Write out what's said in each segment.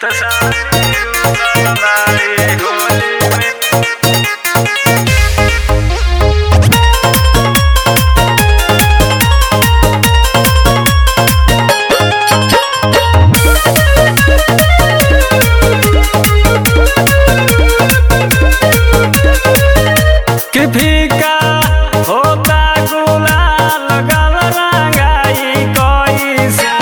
कि फीका होता गुलाल गल रंगाई कैसे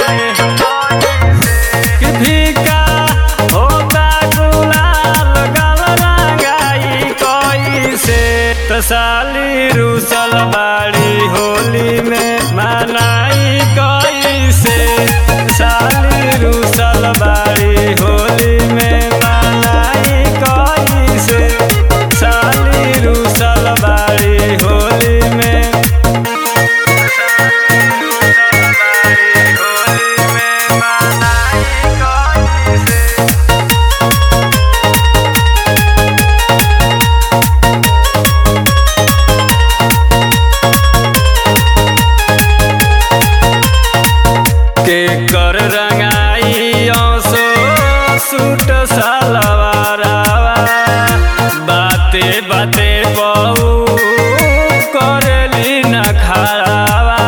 कि फीका होता गुलाल गल रंगाई कैसे त साली रूसल बाड़ी होली में मनाई कैसे साली रूसल बाड़ी होली में मनाई कैसे साली रूसल बाड़ी होली में के कर रंगाई सो सूट सलवारावा बाते बाते बहु करेली न खड़ावा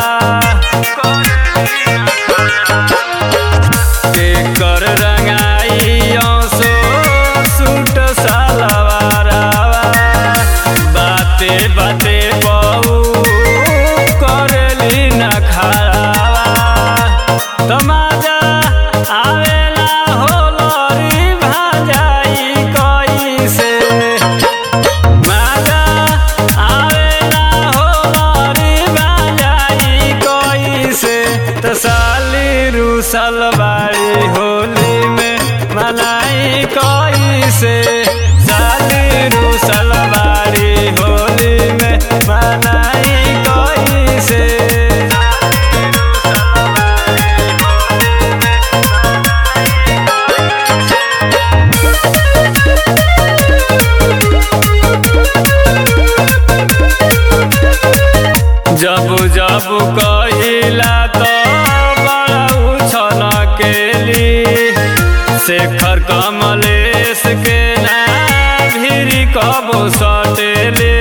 के कर रंगाई सो सूट सलवारावा बाते बाते बहु करेली न खड़ावा तमाजा आवेला होलरी भाजाई कैसे माजा आवेला होलरी भाजाई कैसे त साली रूसल बाड़ी होली में मनाई कैसे साली रूसल बाड़ी होली में मनाई कैसे जब जब कहिला तो बड़ा उछल केली शेखर कमलेश के ना भिरी कबो सटेले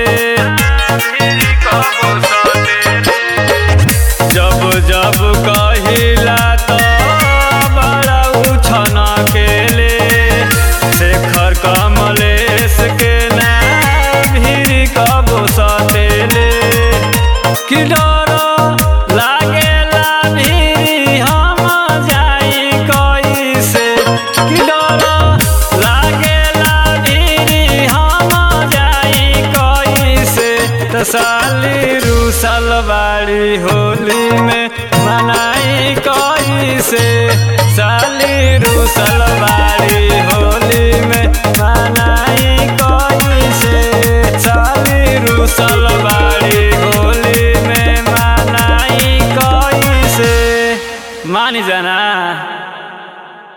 जब जब कहिला तो बड़ा उछल केले शेखर कमलेश के ना भिरी कबो सटेले कि डर लागेला भिरी हम जाई कैसे कि डर लागेला भिरी हम जाई कैसे त साली रूसल बाड़ी होली में मनाई कैसे साली रू